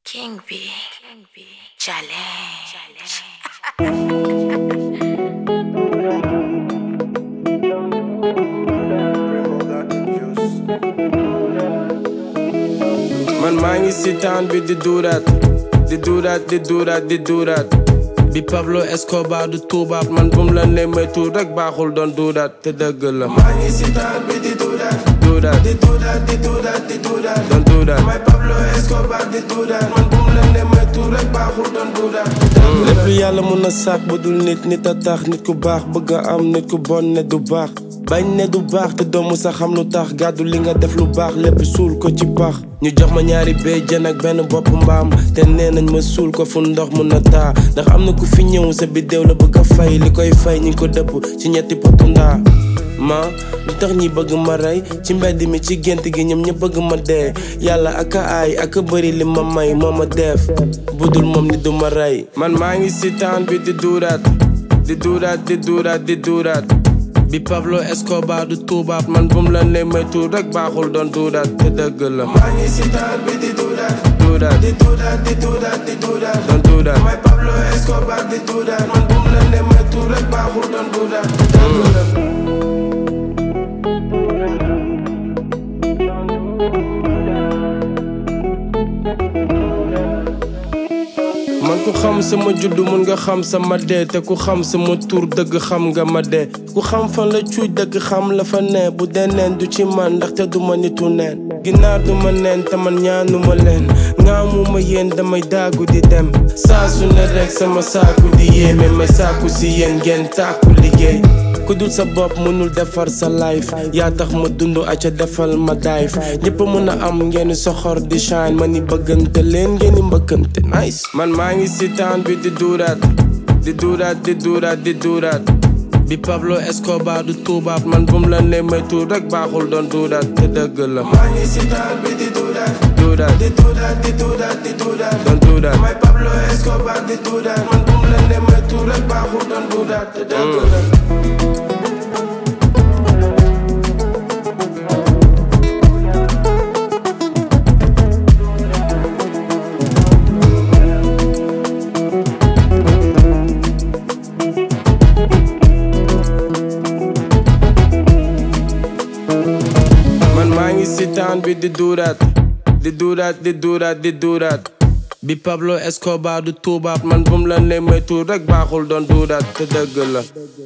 King B. Challenge. man maa ngi si taan bi di duuraat di duuraat di duuraat di duuraat bi Pablo Escobar du tuubaat man bum la ne moytu rek baaxul doon duuraat te dëgg la maa ngi si taan bi di duuraat duuraat di duuraat di duuraat di duuraat doon duuraat may Pablo Escobar di duuraat man bum la ne moytu rek baaxul doon duuraat lépp yàlla mun na sàkk bu dul nit nit a tax nit ku baax bëgg a am nit ku bon ne du baax bañ ne du baax te doomu sa xam lu tax gàddu li nga def lu baax lépp suul ko ci pax ñu jox ma ñaari béy jën ak benn bopp mbaam te nee nañ ma suul ko fu ndox mun na taa ndax am na ku fi ñëw sa biddéew la bëgg a fay li koy fay ñi ngi ko dëpp ci ñetti potu ndaa ma lu tax ñi bëgg ma rey ci mbedd mi ci gént gi ñoom ña bëgg ma dee yàlla ak a aay ak a bëri li ma may moo ma def budul moom ni du ma rey man maa ngi si taan bi di duuraat di duuraat di duuraat di duuraat bi Pablo Escobar du tuubaat man bum la ne moytu rek baaxul doon duuraat te dëgg la maa ngi si taan bi di duuraat duuraat di duuraat di duuraat di duuraat doon duuraat may Pablo Escobar di duuraat man bum la ne moytu rek baaxul doon duuraat te dëgg la man ku xam sama juddu mun nga xam sama dee te ku xam sama tur dëgg xam nga ma dee ku xam fan la cuuj dëgg xam la fa ne bu dee neen du ci man ndaxte du ma nitu neen ginnaaw du ma neen te man ñaanuma leen ngaamuma yéen damay daagu di dem saa su ne rek sama saaku di yéeme may saaku si yéen ngeen tàkku liggéey ku dul sa bopp mënul defar sa life yaa tax ma dund aca defal ma dive ñëpp mën a am ngeen soxor di shine ma ni bëggante leen ngeen di mbëkkante nice man maa ngi si taan bi di duuraat di duuraat di duuraat di duuraat bi Pablo Escobar du tuubaat man bum la ne moytu rek baaxul doon duuraat te dëgg la maa ngi si taan bi di duuraat duuraat di duuraat di duuraat di duuraat doon duuraat may Pablo Escobar di duuraat man bum la ne moytu rek baaxul doon duuraat te dëgg la man maa ngi si taan bi di duuraat di duuraat di duuraat di duuraat bi Pablo Escobar du tuubaat man bum la ne moytu rek baaxul doon duuraat te dëgg la